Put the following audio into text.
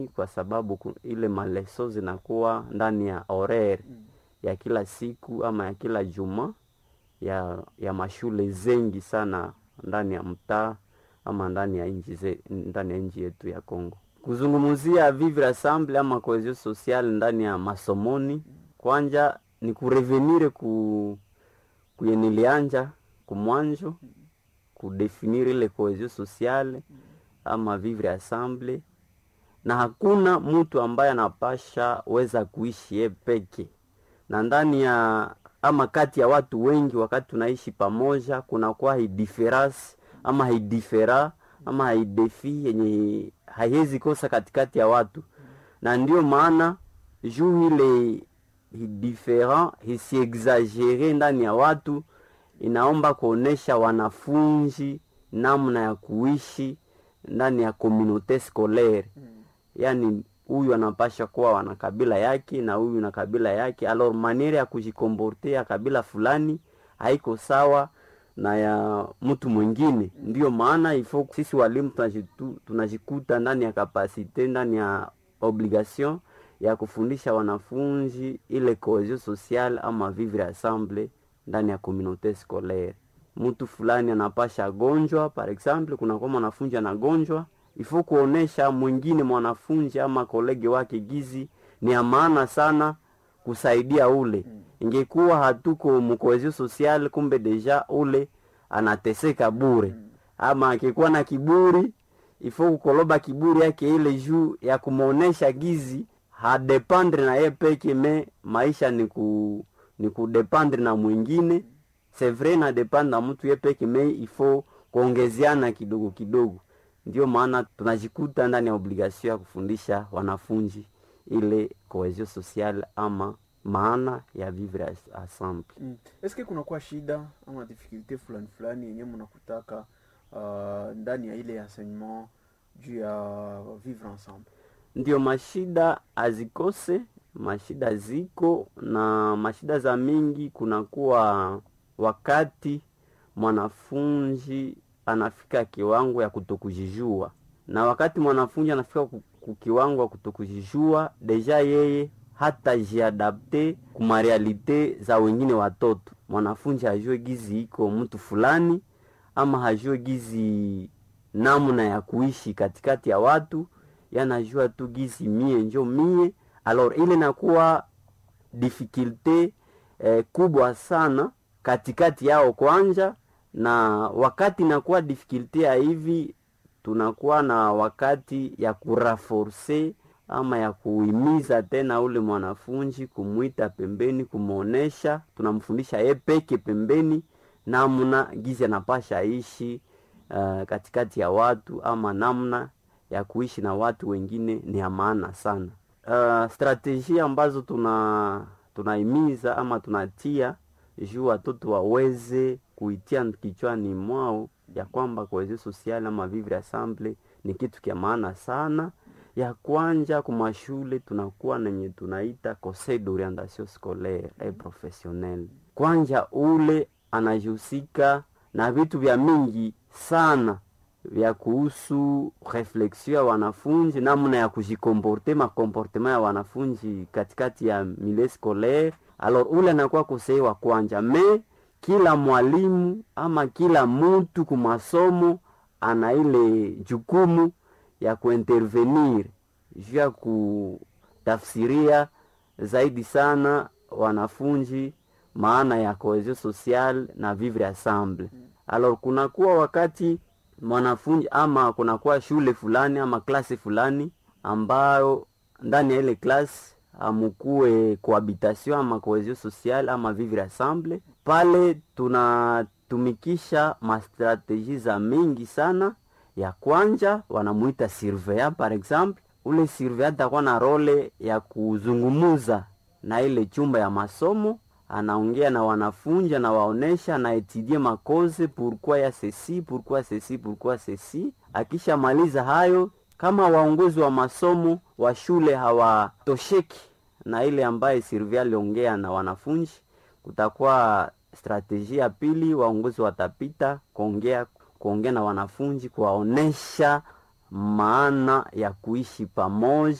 kwa sababu ku- ile maleso zinakuwa ndani ya horaire Mm. ya kila siku ama ya kila juma ya ya mashule zengi sana ndani ya mtaa ama ndani ya nchi ze- ndani ya nchi yetu ya Kongo. Kuzungumzia vivre ensemble ama cohesion sociale ndani ya masomoni, kwanja ni kurevenire ku kuyenilianja kumwanjo kudefinir ile cohesion sociale ama vivre ensemble, na hakuna mtu ambaye anapasha weza kuishi ye peke na ndani ya ama kati ya watu wengi, wakati tunaishi pamoja, kunakuwa hidiferasi ama haidifera ama haidefi yenye haiwezi kosa katikati ya watu, na ndio maana juu ile hidifferent hisiexagere ndani ya watu, inaomba kuonesha wanafunzi namna ya kuishi ndani ya communaute scolaire Mm. yani huyu anapasha kuwa wana kabila yake na huyu na kabila yake alors maniere ya kujikomporte ya kabila fulani haiko sawa na ya mtu mwingine ndio maana ifo sisi walimu tunajitu- tunajikuta ndani ya kapasite ndani ya obligation ya kufundisha wanafunzi ile cohesion sociale ama vivre ensemble ndani ya communaute scolaire mtu fulani anapasha gonjwa par exemple kunakuwa mwanafunzi anagonjwa ifo kuonesha mwingine mwanafunzi ama kolege wake gizi ni ya maana sana kusaidia ule ingekuwa hatuko mkohezio social kumbe deja ule anateseka bure ama akikuwa na kiburi ifo kukoloba kiburi yake ile juu ya kumwonesha gizi hadependre na ye peke me maisha ni ku ni kudependre na mwingine c'est vrai na dependre na mtu ye peke me ifo kuongezeana kidogo kidogo ndio maana tunajikuta ndani ya obligation ya kufundisha wanafunzi ile cohesion sociale ama maana ya vivre as- ensemble Mm. Eske kunakuwa shida ama difficulté fulani fulani yenye mnakutaka uh, ndani ya ile enseignement juu ya vivre ensemble? ndio mashida azikose mashida ziko na mashida za mingi kunakuwa wakati mwanafunzi anafika kiwango ya kutokujijua na wakati mwanafunzi anafika ku- ku kiwango ya kutokujijua deja yeye hata jiadapte kumarealite za wengine watoto mwanafunzi hajue gizi iko mtu fulani ama hajue gizi namna ya kuishi katikati ya watu yanajua tu gizi mie njo mie alors ile nakuwa difficulte eh, kubwa sana katikati yao kwanja na wakati nakuwa difficulte ya hivi tunakuwa na wakati ya kuraforce ama ya kuhimiza tena ule mwanafunzi kumwita pembeni kumwonesha tunamfundisha ye peke pembeni namna gizi anapasha ishi uh, katikati ya watu ama namna ya kuishi na watu wengine ni ya maana sana. Uh, strategia ambazo tuna tunahimiza ama tunatia juu watoto waweze kuitia kichwani mwao ya kwamba cohesion sociale ama vivre ensemble ni kitu kya maana sana. Ya kwanja kumashule tunakuwa nenye tunaita conseil d'orientation scolaire et professionnelle. Kwanja ule anajihusika na vitu vya mingi sana vya kuhusu reflexion ya wanafunzi, namna ya kujikomporte, makomportema ya wanafunzi katikati ya milieu scolaire. Alors ule anakuwa kosei wa kwanja, me kila mwalimu ama kila mtu kumasomo ana ile jukumu ya kuintervenir juu ya kutafsiria zaidi sana wanafunzi maana ya cohesion sociale na vivre ensemble. Alors kunakuwa wakati mwanafunzi ama kunakuwa shule fulani ama klasi fulani ambayo ndani ya ile klasi amukue cohabitation ama cohesion sociale ama vivre ensemble, pale tunatumikisha mastrategie za mingi sana. Ya kwanja wanamuita surveillant par exemple, ule surveillant atakuwa na role ya kuzungumuza na ile chumba ya masomo anaongea na wanafunzi anawaonesha anaetidie makoze pourquoi ya ceci pourquoi ceci pourquoi ceci. Akishamaliza hayo, kama waongozi wa masomo wa shule hawatosheki na ile ambaye Sylvia aliongea na wanafunzi, kutakuwa strategia ya pili, waongozi watapita kuongea kuongea na wanafunzi kuwaonesha maana ya kuishi pamoja